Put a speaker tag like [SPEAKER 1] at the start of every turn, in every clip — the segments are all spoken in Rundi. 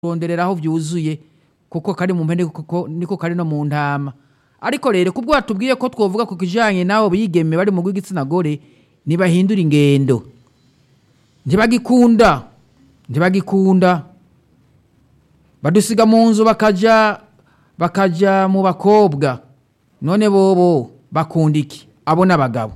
[SPEAKER 1] kuronderera aho vyuzuye kuko kari mu mpene kuko niko kari no mu ntama ariko rero kubwo watubwiye ko twovuga ku kijanye n'abo bigeme bari mu rw'igitsina gore ntibahindura ingendo ntibagikunda ntibagikunda badusiga mu nzu bakaja bakaja mu bakobwa none bobo bakunda iki abo n'abagabo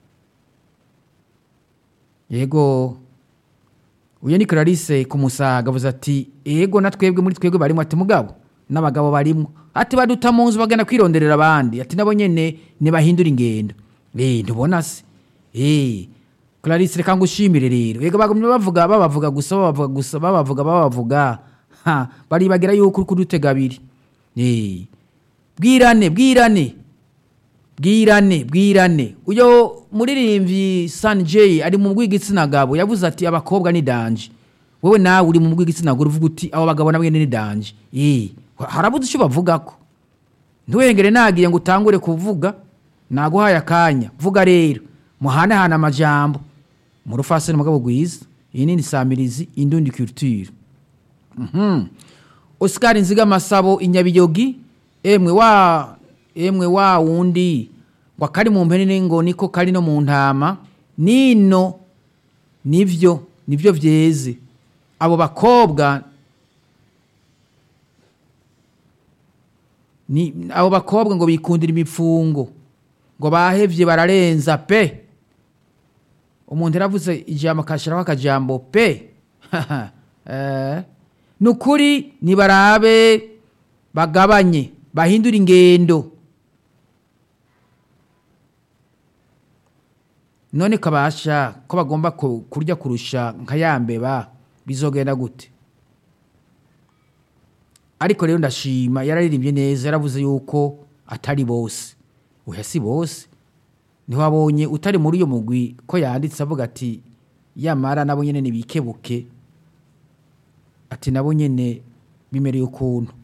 [SPEAKER 1] yego uyu ni clarisse ku musaga avuze ati yego na twebwe muri twebwe barimo ati mugabo n'abagabo barimo ati baduta mu nzu bagana kwironderera abandi ati nabo nyene ntibahindura ingendo eh ntubona se eh clarisse reka ngushimire rero yego bagumye bavuga babavuga gusa babavuga gusa babavuga babavuga ha baribagira yuko uri kudutega abiri eh bwirane bwirane bwirane bwirane uyo muririmbyi San J ari mu rw'igitsina gabo yavuze ati abakobwa ni danje wewe nawe uri mu rw'igitsina gore uvuga uti abo bagabo nabwe ni danje eh harabuze icyo bavugako ntiwengere nagiye ngo utangure kuvuga naguhaye akanya vuga rero muhanahana amajambo mu rufasani mugabo gwiza iyi ni samirizi indundi culture mhm Oscar Nziga Masabo inyabiyogi emwe wa emwe wa wundi ngo kari mu mpene ngo niko kari no mu ntama nino nivyo nivyo vyeze abo bakobwa ni abo bakobwa ngo bikundira imipfungo ngo bahevye bararenza pe umuntu yaravuze ijambo akashiraho akajambo pe eh nukuri nibarabe bagabanye bahindura ingendo none kabasha ko bagomba ku- kurya kurusha nka yambeba bizogenda gute ariko rero ndashima yararirimbye neza yaravuze yuko atari bose oya si bose ntiwabonye utari muri uyo mugwi ko yanditse avuga ati yamara nabo nyene nibikebuke ati nabo nyene bimereye ukuntu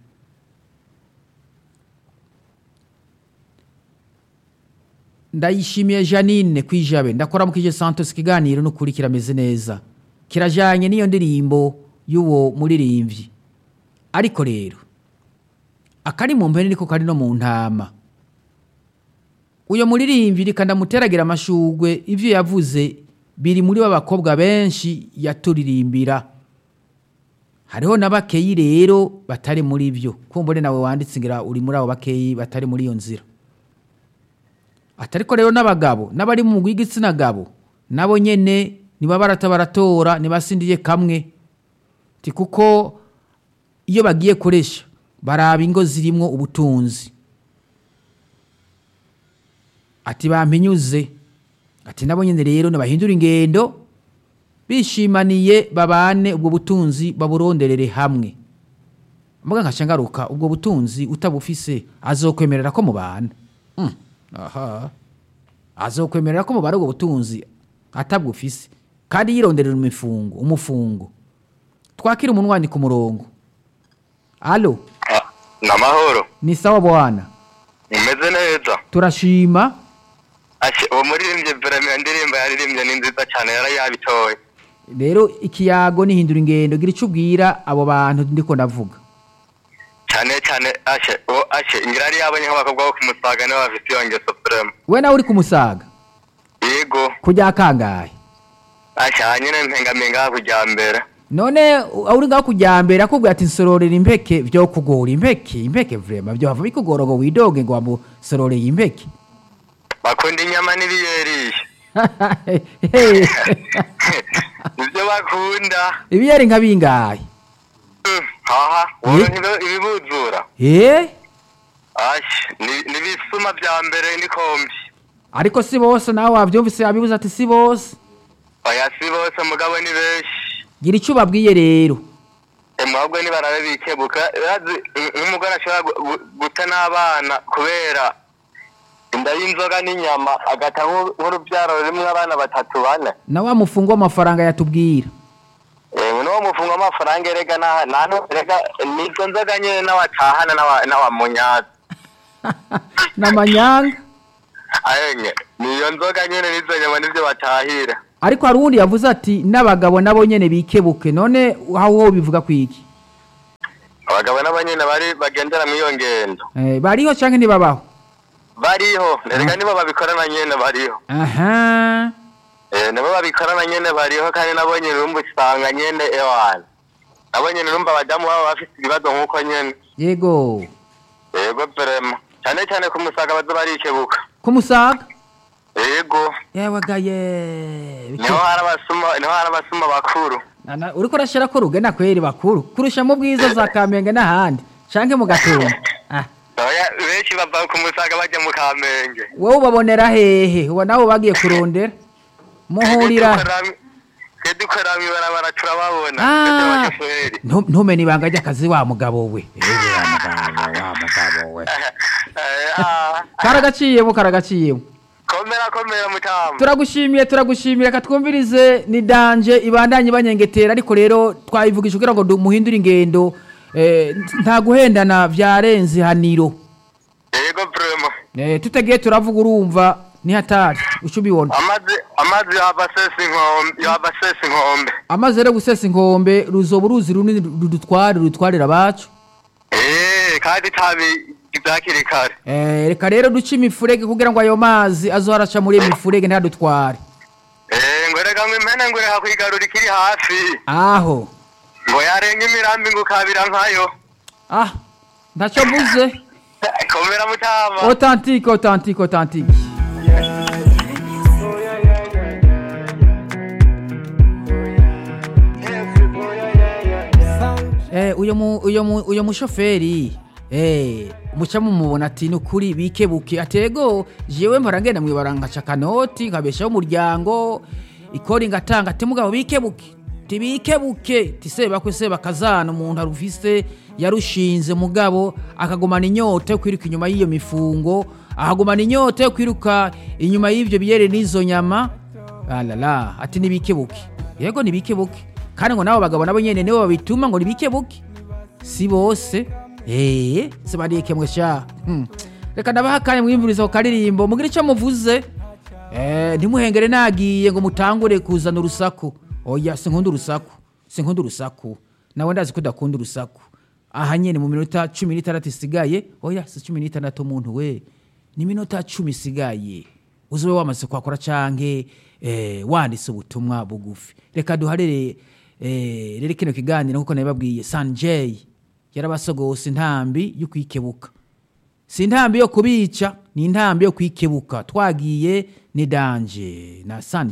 [SPEAKER 1] ndayishimiye janine kwijabe ndakora mu kije santos ikiganiro n'ukuri kirameze neza kirajanye n'iyo ndirimbo y'uwo muririmbyi ariko rero akari mu mpene niko kari no mu ntama uyo muririmbyi reka ndamuteragira amashugwe ivyo yavuze biri muri b'abakobwa benshi yaturirimbira hariho na bakeyi rero batari muri byo kumbure nawe wanditse ngira uri muri abo bakeyi batari muri iyo nzira atariko rero n'abagabo n'abari mu rw'igitsina gabo nabo nyene niba barata baratora nibasindiye kamwe ti kuko iyo bagiye koresha baraba ingo zirimwo ubutunzi ati bampinyuze ati nabo nyene rero nibahindura ingendo bishimaniye babane ubwo butunzi baburonderere hamwe mbuga nkaca ngaruka ubwo butunzi utabufise azokwemerera ko mubana Mm, aha azokwemerera ko mubana ubwo butunzi atabwufise kandi yironderera imifungo umufungo twakira umunwani ku murongo alo
[SPEAKER 2] Ah, ni amahoro
[SPEAKER 1] ni sawa bwana
[SPEAKER 2] umeze neza
[SPEAKER 1] turashima
[SPEAKER 2] Ashe, uwo muririmbyi verame indirimbo yaririmbye ni nziza cyane yari yabitoye
[SPEAKER 1] rero ikiyago nihindura ingendo gira icyo ubwira abo bantu ndiko ndavuga
[SPEAKER 2] cyane cyane ashe uwo ashe ngira yari yabonye nk'abakobwa bo kumusaga nibo bafite iyo ngeso verame
[SPEAKER 1] we nawe uri kumusaga
[SPEAKER 2] yego
[SPEAKER 1] kujya kangahe
[SPEAKER 2] ashe hanyine mpengamenga kujya mbere
[SPEAKER 1] none u- uri ngaho kujyambere akubwira ati nsororera impeke vyo kugora impeke impeke vrema vyo hava bikugora ngo widoge ngo wamusororeye impeke
[SPEAKER 2] bakunda inyama n'ibiyerisha nibyo bakunda
[SPEAKER 1] ibiyeri nka bingahe
[SPEAKER 2] Mm, haha wowe
[SPEAKER 1] Eh?
[SPEAKER 2] ntibe- ibibuzura
[SPEAKER 1] eh
[SPEAKER 2] ashe ni- nibisuma bya mbere n'ikombi
[SPEAKER 1] ariko si bose nawe wavyumvise yabibuze ati si bose
[SPEAKER 2] oya si bose mugabo ni benshi
[SPEAKER 1] gira icyo ubabwiye rero
[SPEAKER 2] ahubwo nibarabe bikebuka urazi nk- nk'umugore ashobora gu- gu- guta n'abana kubera inda y'inzoga n'inyama agata nk'u- nk'urubyaro rimwe abana batatu bane
[SPEAKER 1] na wa mufungo w'amafaranga yatubwira
[SPEAKER 2] Eh, n'uwo mufungo w'amafaranga erega nta nta nu- erega nizo nzoga nyine n'awatahana n'awa- n'awamunyaza
[SPEAKER 1] n'amanyanga
[SPEAKER 2] ayenye niyo nzoga nyine n'izo nyama nivyo batahira
[SPEAKER 1] ariko hari uwundi yavuze ati n'abagabo nabo nyene bikebuke none aho wowe bivuga kwiki
[SPEAKER 2] abagabo nabo nyene bari bagendera muri iyo ngendo
[SPEAKER 1] Eh, bariho canke ntibabaho
[SPEAKER 2] bariho erega nibo babikorana nyene bariho
[SPEAKER 1] aha
[SPEAKER 2] Eh, nibo babikorana nyene bariho kandi nabo nyene urumva usanga nyene ewana nabo nyene urumva abadamu babo bafise ibibazo nk'uko nyene
[SPEAKER 1] yego
[SPEAKER 2] yego vrema cyane cyane ku musaga baza barikebuka
[SPEAKER 1] kumusaga
[SPEAKER 2] yego
[SPEAKER 1] yewagaye
[SPEAKER 2] niho hari abasuma niho hari abasuma bakuru
[SPEAKER 1] Nana- uriko urashira ko rugena kweri bakuru kurusha mu bwiza za kamenge n'ahandi canke mu gatumba ah.
[SPEAKER 2] oya benshi bava ku musaga bajya mu kamenge
[SPEAKER 1] wowe ubabonera hehe uba nawe bagiye kurondera muhurira
[SPEAKER 2] twe dukorera mw'ibarabara turababona
[SPEAKER 1] Ah.
[SPEAKER 2] twese abashoferi
[SPEAKER 1] Ntu- ntumenye ibanga ry'akazi wa mugabo we Ewe wa mugabo wa mugabo we
[SPEAKER 2] Eh, ah.
[SPEAKER 1] karagaciyemo karagaciyemo
[SPEAKER 2] komera komera mutamba
[SPEAKER 1] turagushimiye turagushimiye reka twumvirize ni danje ibandanye banyengetera ariko rero twayivugisha kugira ngo du- muhindure ingendo eh, nta guhendana vyarenze haniro
[SPEAKER 2] yego vrema
[SPEAKER 1] eh, tutagiye turavuga urumva ni hatari uca ubibona
[SPEAKER 2] amazi amazi yava sesa inkombe yava sesa inkombe
[SPEAKER 1] amazi rero gusesa inkombe ruzoba uruzi runini rudutware rudutwarira abacu
[SPEAKER 2] Eh, kandi tabi ibyakiri kare
[SPEAKER 1] Eh, reka rero duce imifurege kugira ngo ayo mazi azoharaca muri iyo mifurege ntadutware
[SPEAKER 2] Eh, ngo reka ngo impene ngo reka kwigarura ikiri hafi
[SPEAKER 1] aho
[SPEAKER 2] ngo yarenga imirambi ngo ukabira nkayo
[SPEAKER 1] ah ntacyo mvuze
[SPEAKER 2] komera mutama
[SPEAKER 1] authentique authentique authentique Eh, uyo mu uyo mu uyo mushoferi eh muca mumubona ati nukuri bikebuke atego jewe mpora ngenda mwibara nkaca kanoti nkabeshaho umuryango ikori ngatanga ati mugabo bikebuke tibikebuke tiseba ko seba kazana umuntu arufise yarushinze mugabo akagumana inyota yo kwiruka inyuma y'iyo mifungo akagumana inyota yo kwiruka inyuma y'ivyo biyere n'izo nyama alala ati nibikebuke yego nibikebuke kandi ngo nabo bagabo nabo nyene nibo babituma ngo nibikebuke si bose eh se barikemwe sha hmm. reka ndabaha kanya mwimvuriza ku karirimbo mugire icyo muvuze eh ntimuhengere nagiye ngo mutangure kuzana urusaku oya sinkunda urusaku sinkunda urusaku nawe ndazi ko udakunda urusaku aha nyene mu minota cumi n'itandatu isigaye oya si cumi n'itandatu muntu we ni minota cumi isigaye uzobe wamaze kwakora canke eh, wanditse ubutumwa bugufi reka duharere eh, rero kino kiganiro nkuko nabibabwiye sanjay yarabasogose intambi yo kwikebuka si intambi yo kubica ni intambi yo kwikebuka twagiye ni danje na san